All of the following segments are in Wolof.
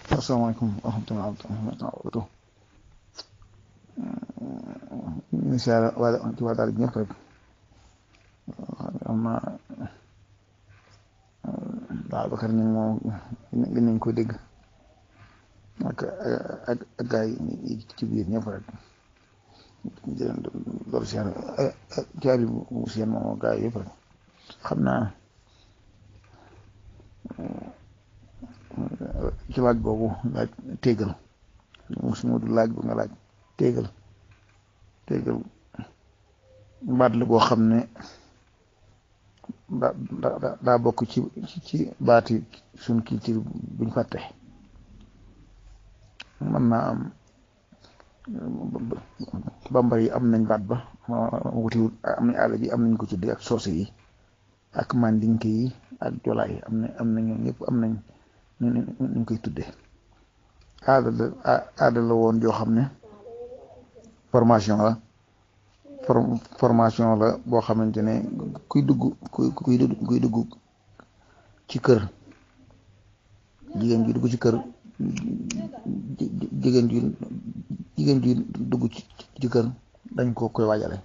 asalaamaaleykum wa rahmatulah wabarakatuh ñu ngi siyaare waa ci waa daal ñëpp rek xam naa daal Bakar ñu moom gën nañ ko dégg ak ak ak gaay yi ci biir ñëpp rek jërëjëf loolu siyaare caabi bu seen moom gaay yëpp rek xam naa ci laaj boobu laaj téegal suñu du laaj bu nga laaj téegal téegal baat la boo xam ne daa daa bokk ci ci baati suñ culture buñ fàtte mën naa am bambar yi am nañ baat ba wutiwut am nañ àll ji am nañ ko tudde ak soose yi ak mandinke yi ak jolaay yi am na am na ñoom ñëpp am nañ ñu koy tudde aada la aada la woon joo xam ne formation la formation la boo xamante ne kuy dugg kuy kuy kuy dugg ci kër jigéen ji dugg ci kër jigéen ji jigéen ji dugg ci kër dañ ko koy waajale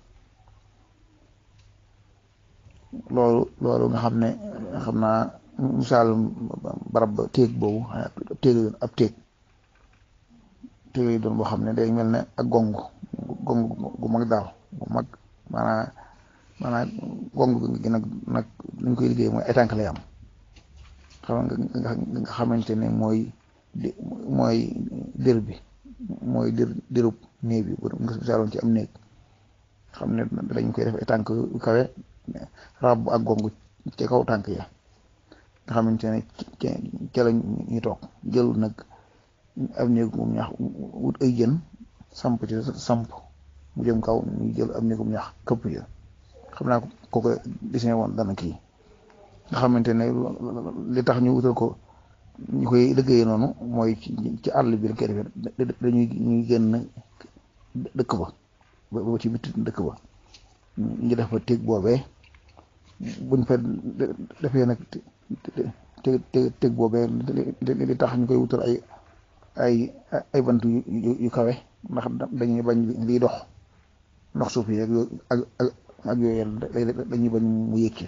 loolu loolu nga xam ne xam naa misaal barab téeg boobu téeg ab téeg téeg yi doon boo xam ne day mel ne ak gong gong gu mag daal gu mag maanaa maanaa gong gi nag nag nuñ koy liggéey mooy étanque lay am xam nga nga xamante ne mooy mooy dër bi mooy dër dërub néeg bi nga misaaloon ci am néeg xam ne dañ koy def étanque yu kawe rab ak gong ci kaw tànk ya nga xamante ne ca la ñu toog jël nag am néegum ñax wut ay jën samp ci samp mu jëm kaw ñu jël am néegum ñax këpp ya xam naa ko ko dessiné woon dana kii nga xamante ne li tax ñu wutal ko ñu koy liggéeyee noonu mooy ci àll bi la koy defee dañuy ñuy génn dëkk ba ba ci bitti dëkk ba ñu def fa téeg boobee buñ fa defee nag te te teg boobee li tax ñu koy wutal ay ay ay bant yu kawe ndax dañuy bañ liy dox ndox suuf yi ak ak ak yooyu dañuy bañ mu yëkki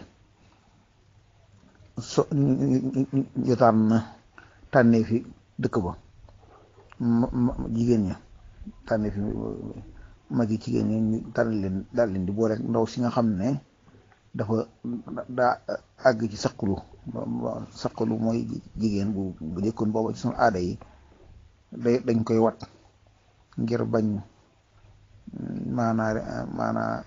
so ñu tànn tànnee fi dëkk ba jigéen ña tànnee fi mag yi jigéen ña ñu tànn leen daal leen di boole rek ndaw si nga xam ne dafa daa àgg ci saqulu saqulu mooy jigéen bu bu jëkkoon booba ci sunu aada yi day dañ koy wat ngir bañ maanaa maanaa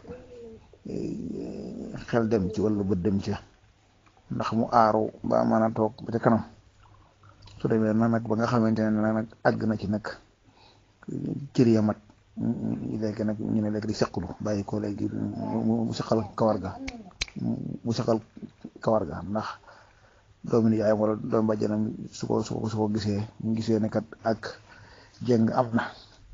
xel dem ci wala bët dem ci ndax mu aaru ba mën a toog ba ca kanam su demee na nag ba nga xamante ne nag àgg na ci nag cër ya mat léegi nag ñu ne léegi di saqulu bàyyi ko léegi mu saqal kawar ga mu saxal kawar ga ndax doomu nijaayam wala doomu bàjjanam su ko su ko su ko gisee ñu gisee ne kat ak jeng am na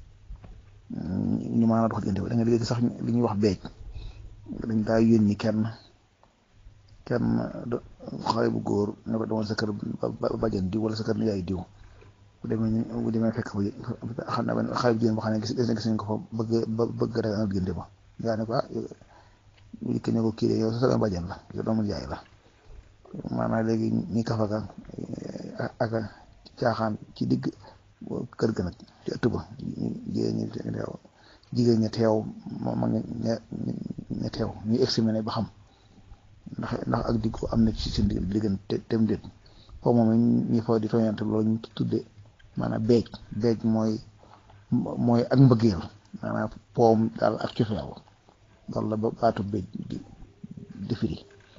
ñu maanaam dox diggante da nga léegi sax li ñuy wax beej dañ daa yónni kenn kenn xale bu góor ne ko demoon sa kër bàjjan diw wala sa kër nijaay diw bu demee bu demee fekk fa xam naa xale bu jigéen boo xam ne gis gis nañ ko fa bëgg bëgg rek am diggante ba yaa ne ko ah ñu ne ko kii de yow sa doomu bàjjan la yow doomu jaay la maanaam léegi ñi kafaka ak caaxaan ci digg kër ga nag ci ëtt ba jigéen ñi teew jigéen ña teew ma ña ña teew ñu examiné ba xam ndax ndax ak digg am na ci seen diggante tem déet foofu moom ñi fa di tooñante loolu ñu tudde maanaam beej beej mooy mooy ak mbëggeel maanaam poom daal ak cofeel loolu la ba baatu béj di di firi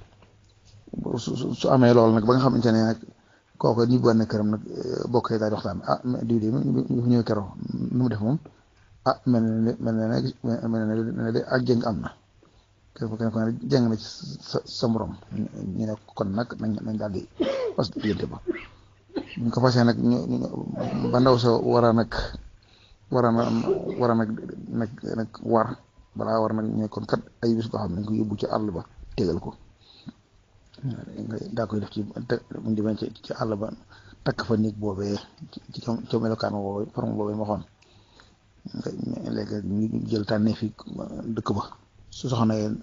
su amee loolu nag ba nga xamante ne nag kooku ñi bu ne këram nag bokk yi daal di waxtaan ah diw de ñu fi ñëw keroog nu mu def moom ah mel na ne mel na ne mel na ne de ak jëng am na kenn ku ne jëng na ci sa sa morom ñu ne kon nag nañ nañ daal di fas diggante ba ñu ko fasee nag ñu ba ndaw sa war a nag war a war a nag nag nag war balaa war nag ñooy kon kat ay bis boo xam ne dañ ko yóbbu ci àll ba tegal ko daa koy def ci mu demee ci ci àll ba takk fa néeg boobee ci ca melokaan boobee forme boobee ma xoon léegi ñu jël tànnee fi dëkk ba su soxna yeen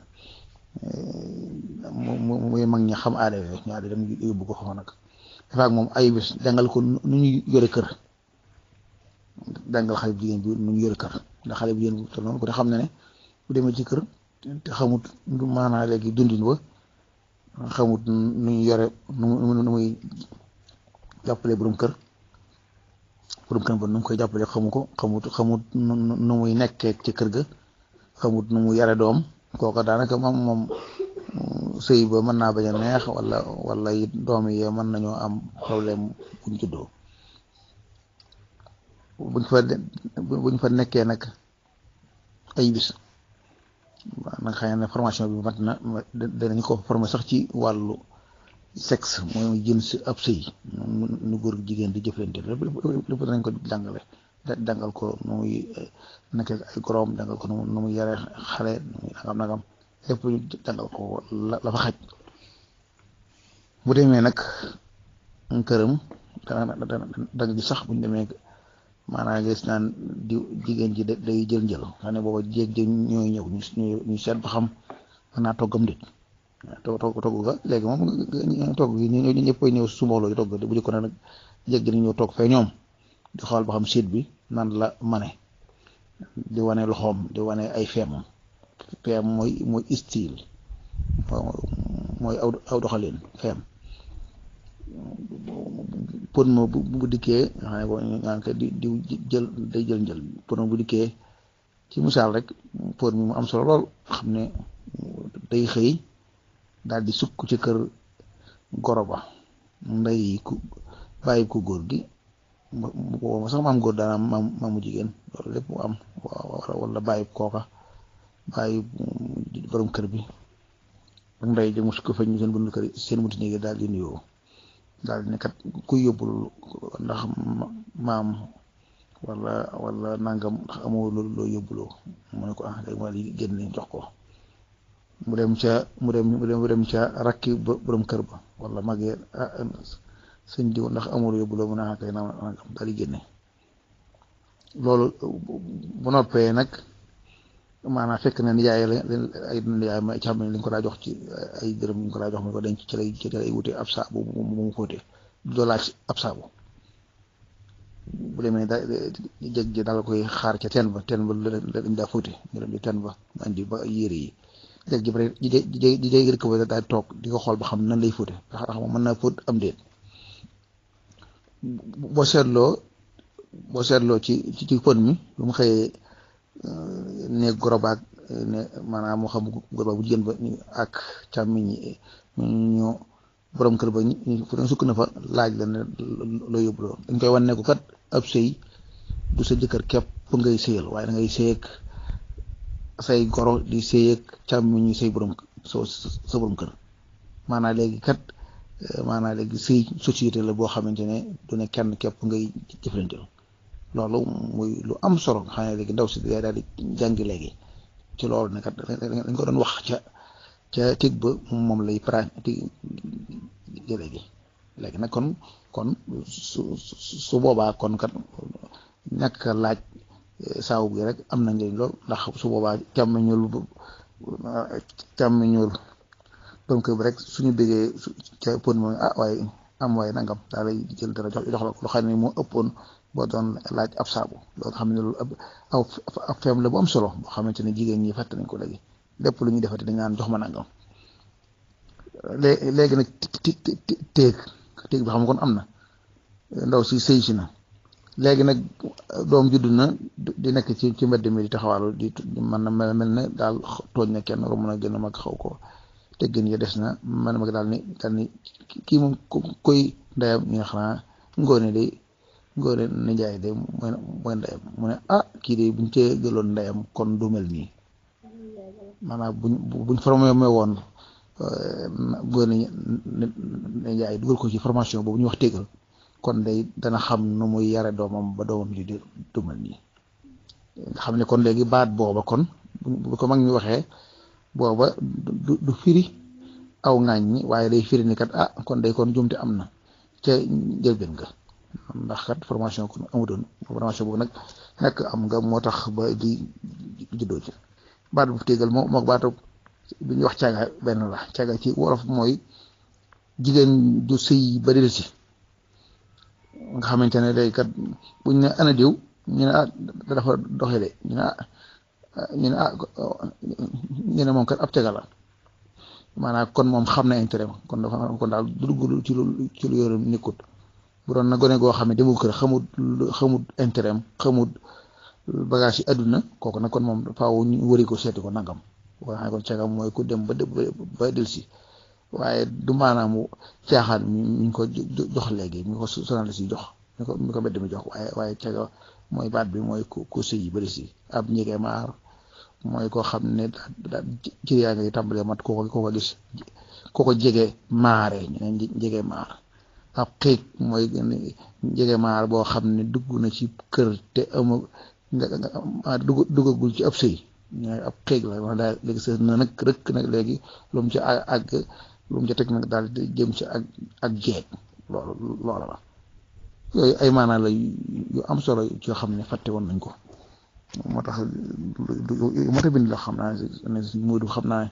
mu muy mag ñi xam aada yooyu ñaari dem yóbbu ko foofu nag dafa ak moom ay bis jàngal ko nu ñuy yore kër jàngal xale bu jigéen bi nu ñu yore kër ndax xale bu jigéen bu toll noonu ko te xam ne ne bu demee ci kër te xamut maanaa léegi dundin ba xamut nu ñu yore nu nu muy jàppale borom kër borom kër ba nu mu koy jàppale xamu ko xamut xamut nu muy nekkee ci kër ga xamut nu mu yare doom kooka daanaka moom moom sëy ba mën naa bañ a neex wala wala it doom yi mën nañoo am problème buñ juddoo buñ fa buñ fa nekkee nag ay bis nag xëy na formation bi mat na danañ ko formé sax ci wàllu sexe mooy jën si ab sëy nu góor jigéen di jëflante lépp lépp danañ ko jàngale jàngal ko nu muy nekkee ay goroom jàngal ko nu muy yare xale nu muy nagam nagam lépp jàngal ko la la fa xaj bu demee nag këram dana danga gis sax buñ demee maanaam gis naan di jigéen ji day jël njël xam ne booba jéeg jéeg ñooy ñëw ñu seet ba xam mën naa toggam dit togg togg togg ga léegi moom togg gi ñu ñëpp ñëw su mbooloo yi togg bu jëkkoon nag jéeg ji ñëw toog fee ñoom di xool ba xam siit bi nan la mane di wane loxoom di wane ay feemam feem mooy mooy style mooy aw aw doxalin feem pon ma bu bu dikkee nga xam ne ko ñaan ko di di jël day jël njël pon ma bu dikkee ci misaal rek pon mi mu am solo lool xam ne day xëy daal di sukk ci kër goro ba ndey ku bàyyi ku góor gi booba sax maam góor daana maam maamu jigéen loolu lépp mu am wala bàyyi kooka bàyyi borom kër bi ak ndey jëg mu sukk fa ñu seen bunt kër seen bunti néegi daal di nuyoo daal di ne kat ku yóbbul ndax maam wala wala nangam ndax amoo loolu loo yóbbuloo mu ne ko ah léegi ma di génne jox ko mu dem ca mu dem mu dem ca rakki borom kër ba wala magee sëñ diw ndax amul yóbbuloo mu ne ah kay nangam daal di génne loolu bu noppee nag maanaam fekk na nijaay la ay nijaay ma ci xam ne liñ ko daa jox ci ay dërëm ñu ko daa jox mu ko denc ci lay ci lay wute ab saabu mu mu fóote doo laaj ab saabu bu demee da jeg ji daal koy xaar ca teen ba teen ba lañ daa fóote ñu dem di teen ba ma indi ba yére yi jeg ji bare di di di day rëkk ba daal toog di ko xool ba xam nan lay fóote ndax ndax mën naa fóot am déet boo seetloo boo seetloo ci ci pon mi lu mu xëyee ne gorobaak ne maanaam moo xam gorobaak bu jigéen ba ak càmmiñ ñu borom kër ba ñu fu sukk na fa laaj la ne loo yóbbuloo dañ koy wan ne ko kat ab sëy du sa jëkkër képp ngay sëyal waaye da ngay sëyeeg say goro di sëyeeg càmmiñ ñi say borom sa sa borom kër maanaam léegi kat maanaam léegi sëy société la boo xamante ne du ne kenn képp ngay jëflanteel loolu muy lu am solo nga xam ne léegi ndaw si daal di jàngi léegi ci loolu ne kat dañ ko doon wax ca ca tig ba moom lay pratique léegi léegi nag kon kon su su boobaa kon kat ñàkk laaj saawu bi rek am na njëriñ lool ndax su boobaa càmmiñul càmmiñul borom kër bi rek suñu bëggee ca pon moom ah waaye am waaye nangam daa lay jël dara jox jox la ko xam ne moo ëppoon boo doon laaj ab saabu loolu xam ne loolu aw ab feem la bu am solo boo xamante ne jigéen ñi fàtte nañ ko léegi lépp lu ñuy defati dañ naan jox ma nangam léegi nag téeg téeg bi xam kon am na ndaw si sëy si na léegi nag doom judd na di nekk ci ci mbedd mi di taxawaalu di man na mel ne daal tooñ na kenn romb na gën a mag xaw ko teggin ya des na man mag daal ni daal ni kii moom koy ndeyam ñu ne xanaa ngoone de ngoone ne njaay de mooy mooy ndeyam mu ne ah kii de buñ cee jëloon ndeyam kon du mel nii maanaam buñ buñ formé woon ngoone ne njaay dugal ko ci formation boobu ñu wax tégal kon day dana xam nu muy yare doomam ba doomam ji di du mel nii nga xam ne kon léegi baat booba kon bu ko mag ñu waxee booba du du firi aw ŋaañ ñi waaye day firi ni kat ah kon day kon jumte am na ca njëlbeen nga ndax kat formation kon amutoon formation boobu nag nekk am nga moo tax ba di juddoo ci baat bu téegal moo mook baatu bi ñuy wax caaga benn la caaga ci wolof mooy jigéen ju sëy ba del si nga xamante ne day kat buñ ne ana diw ñu ne ah dafa doxe de ñu ne ah ñu ne ah ñu ne moom kat ab caaga la maanaam kon moom xam na intérêt kon dafa kon daal du dugg ci lu ci lu yoram nekkut bu doon na gone goo xam ne demul kër xamut xamut intérêt xamut bagage yi àdduna kooku nag kon moom faaw ñu wëri ko seeti ko nangam boo xam ne kon cagam mooy ku dem ba ba delsi waaye du maanaam caaxaan mi ñu ko jox léegi mi ko sonal si jox mi ko mi ko bedd mi jox waaye waaye caga mooy baat bi mooy ku ku sëy ba delsi ab njege maar mooy koo xam ne daal ci yaa ngi tàmbalee mat koo ko koo ko gis koo ko jege maare ñu ne jege maar ab xiig mooy jege maar boo xam ne dugg na ci kër te ama nga dugg duggagul ci ab sëy ñooy ab xiig la wax daal léegi sa na nag rëkk nag léegi lu mu ci àgg lu mu ci teg nag daal di jëm ci ak ak jeeg loolu loola la yooyu ay maanaa la yu am solo yoo xam ne fàtte woon nañ ko moo tax moo tax bind la xam naa ne Moodu xam naa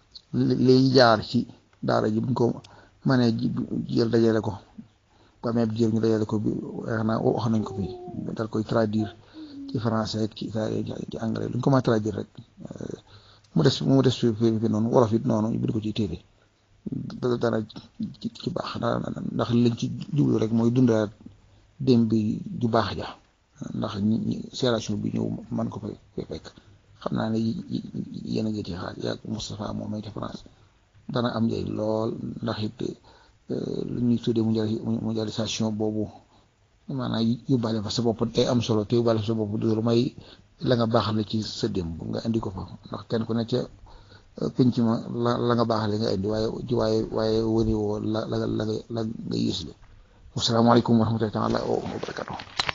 liy jaar ci daara ji buñ ko mënee jël dajale ko bu amee jël ñu dajale ko bi wax naa wax nañ ko fi dal koy traduire ci français ci ci anglais luñ ko mën a traduire rek mu des mu des fi fi noonu wolof it noonu ñu bind ko ci téere dara ci baax ndax liñ ci jublu rek mooy dundalaat dem bi ju baax ja ndax ñi génération bi ñëw man ko fay fekk xam naa ne yéen a ngi ci xaar yaag Moustapha moom may ci France dana am njëriñ lool ndax it lu ñuy tuddee mondialisation boobu maanaam yóbbaale fa sa bopp day am solo te yóbbaale fa sa bopp du lu may la nga baaxale ci sa démb nga indi ko fa ndax kenn ku ne ca penc ma la la nga baaxale nga indi waaye waaye waaye wëri woo la la la nga la nga yées la wasalaamaaleykum wa rahmatullahi taala wa barakatuh